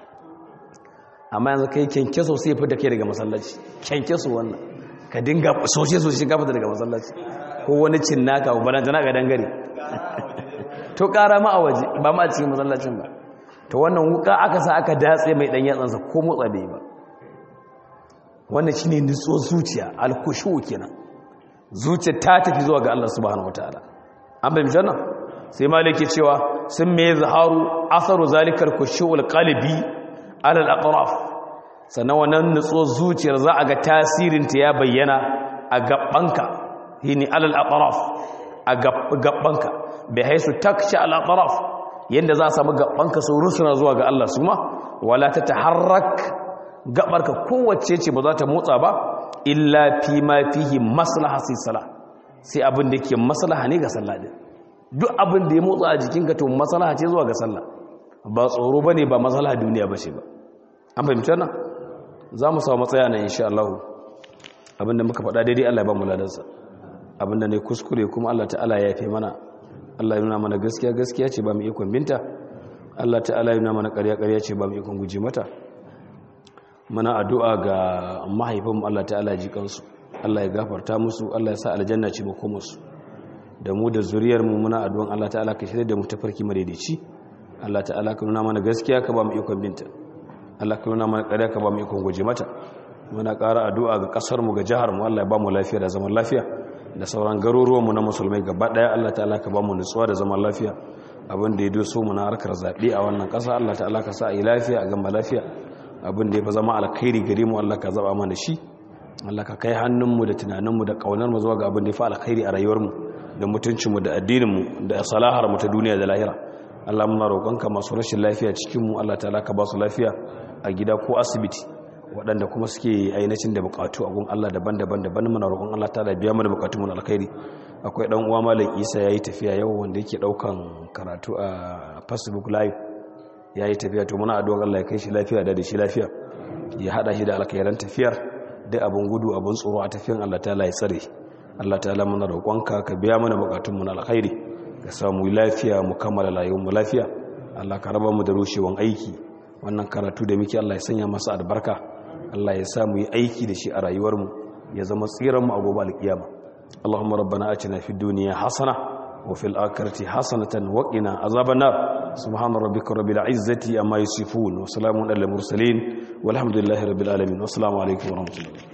amma yanzu kai kyankyaso sai fi da kai daga masallaci kyankyaso wannan ka dinga soshe soshe ka fita daga masallaci ko wani cinnaka ba balanta na ga dangare to kara ma a waje ba ma a cikin masallacin ba to wannan wuka aka sa aka datse mai dan yatsansa ko motsa bai ba wannan shine nutsuwar zuciya alkushu kenan zuciya ta tafi zuwa ga Allah subhanahu wataala an bayyana wannan sai maliki cewa sun me zaharu asaru zalikal khushu'ul qalbi ala al-atraf sannan wannan nutsuwar zuciyar za a ga tasirin ta ya bayyana a gabbanka hini ala al-atraf a gabbanka bai haisu taksha al-atraf yanda za a samu gabbanka su rusuna zuwa ga Allah suma wala tataharrak gabarka kowace ce ba za ta motsa ba illa fi ma fihi maslaha sai sala sai abin da yake maslaha ne ga sallah din duk abin da ya motsa a jikinka to maslaha ce zuwa ga sallah ba tsoro bane ba maslaha duniya bace ba an fahimci wannan za mu samu matsaya nan insha Allah abin da muka faɗa daidai Allah ya ba mu ladansa abin da ne kuskure kuma Allah ta'ala ya yafe mana Allah ya nuna mana gaskiya gaskiya ce ba mu ikon binta Allah ta'ala ya nuna mana ƙarya ƙarya ce ba mu ikon guje mata muna addu'a ga mahaifinmu Allah ta'ala ya ji kansu Allah ya gafarta musu Allah ya sa aljanna ce makomarsu da mu da zuriyarmu muna addu'an Allah ta'ala ka shirya da mu tafarki madaidaici Allah ta'ala ka nuna mana gaskiya ka ba mu ikon binta Allah ka nuna mana ƙarya ka ba mu ikon guje mata muna ƙara addu'a ga ƙasarmu ga jiharmu Allah ya ba mu lafiya da zaman lafiya da sauran garuruwanmu na musulmai gaba ɗaya Allah ta'ala ka ba mu nutsuwa da zaman lafiya abin da ya doso mu na harkar zaɓe a wannan ƙasa Allah ta'ala ka sa a yi lafiya a gama lafiya abin da ya fi zama alkhairi gare mu Allah ka zaba mana shi Allah ka kai hannunmu da tunaninmu da ƙaunarmu zuwa ga abin da ya fi alkhairi a rayuwarmu da mutuncinmu da addininmu da salaharmu ta duniya da lahira Allah muna roƙonka masu rashin lafiya cikinmu Allah ta'ala ka ba su lafiya a gida ko asibiti waɗanda kuma suke ainihin da buƙatu a gun Allah daban-daban daban muna roƙon Allah ta'ala biya mana buƙatunmu na alkhairi akwai ɗan uwa malam Isa yayi tafiya yau wanda yake ɗaukan karatu a Facebook live ya yi tafiya to muna addu'ar Allah ya kai shi lafiya da da shi lafiya ya hada shi da alkhairan tafiyar da abun gudu abun tsoro a tafiyan Allah ta'ala ya tsare Allah ta'ala muna roƙonka ka biya mana bukatun mu na alkhairi ka samu lafiya mu kammala rayuwar mu lafiya Allah ka raba mu da rushewan aiki wannan karatu da muke Allah ya sanya masa albarka Allah ya sa mu yi aiki da shi a rayuwar mu ya zama tsiran mu a gobe alkiyama Allahumma rabbana atina fid dunya hasana وفي الآخرة حسنة وقنا عذاب النار سبحان ربك رب العزة أما يصفون وسلام على المرسلين والحمد لله رب العالمين والسلام عليكم ورحمة الله